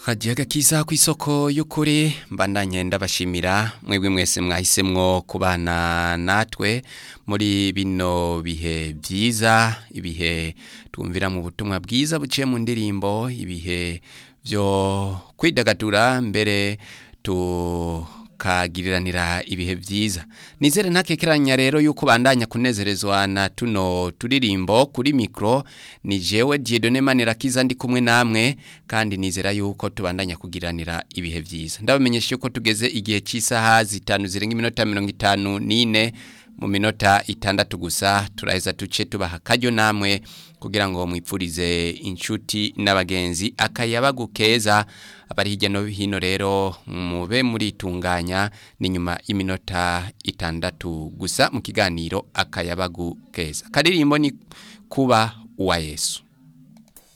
hagiye agakiza ku isoko y'ukuri mbandanye ndabashimira mwebwe mwese mwahisemwo kubana natwe muri bino bihe byiza ibihe twumvira mu butumwa bwiza buciye mu ndirimbo ibihe byo kwidagadura mbere tukagiriranira ibihe byiza nizere ntakekeranya rero yuko bandanya kunezerezwa na tuno turirimbo kuri mikro ni jewe Dieudonne Manirakiza ndi kumwe namwe kandi nizera yuko tubandanya kugiranira ibihe byiza ndabamenyesha yuko tugeze igihe cy'isaha zitanu zirenga iminota mirongo itanu n'ine mu minota itandatu gusa turaheza tuce tubaha akaryo namwe kugira ngo mwipfurize inshuti n'abagenzi akayabagu keza abari hirya no hino rero mube muritunganya ni nyuma y'iminota itandatu gusa mu kiganiro akayabagu keza akaririmbo ni kuba uwa yesu